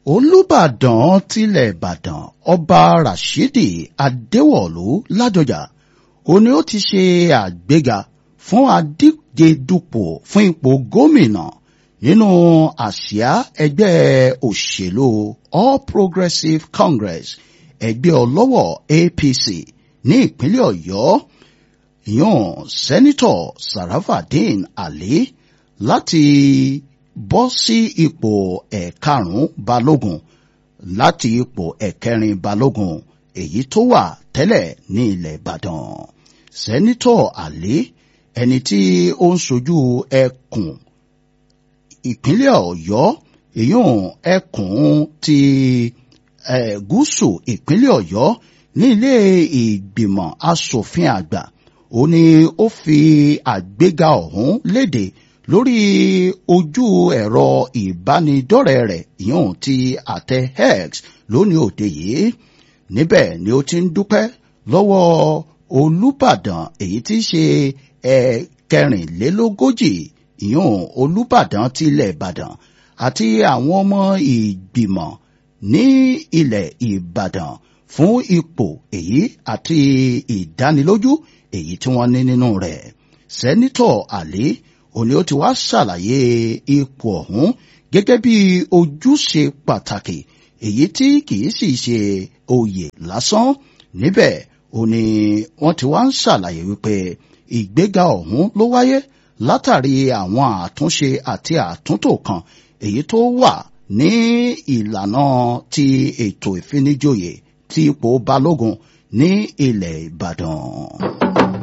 olùbàdàn tilẹ̀ ìbàdàn ọba rashidi adéwọ̀lú ládọjà ó ní ó ti ṣe àgbéga fún adíje dupò fún ipò gómìnà nínú àsíá ẹgbẹ́ òṣèlú all progressives congress ẹgbẹ́ ọlọ́wọ̀ apc ní ìpínlẹ̀ ọ̀yọ́ ìyọ̀n sẹ́nitọ̀ sarafadin ali láti bọ́ sí ipò ẹ̀karùn-ún balógun láti ipò ẹ̀kẹrin balógun èyí tó wà tẹ́lẹ̀ ní ilẹ̀ ìbàdàn sẹ́nitọ̀ ali ẹni tí ó ń sojú ẹkùn ìpínlẹ̀ ọ̀yọ́ ìyọ̀n ẹkùn ti eh, gúúsù ìpínlẹ̀ ọ̀yọ́ ní ilé ìgbìmọ̀ asòfin àgbà ó ní ó fi àgbéga ọ̀hún léde lórí ojú ẹ̀rọ ìbánidọ́rẹ̀ẹ́ rẹ̀ ìyọ̀n ti àtẹ x lónìí òde yìí níbẹ̀ ni ó ti ń dúpẹ́ lọ́wọ́ olùbàdàn èyí tí í ṣe ẹ̀kẹrìnlélógójì ìyọ̀n olùbàdàn ti ilẹ̀ ìbàdàn àti àwọn ọmọ ìgbìmọ̀ ní ilẹ̀ ìbàdàn fún ipò èyí àti ìdánilójú èyí tí wọ́n ní nínú rẹ̀ sẹ́nitọ̀ àlí òní ó ti wá ṣàlàyé ipò ọ̀hún gẹ́gẹ́ bí ojúṣe pàtàkì èyí tí kìí sì ṣe oyè lásán níbẹ̀ òní wọ́n ti wá ń ṣàlàyé wípé ìgbéga ọ̀hún ló wáyé látàrí àwọn àtúnṣe àti àtúntò kan èyí tó wà ní ìlànà ti ètò ìfinijoyè ti ipò balógun ní ilẹ̀ ìbàdàn.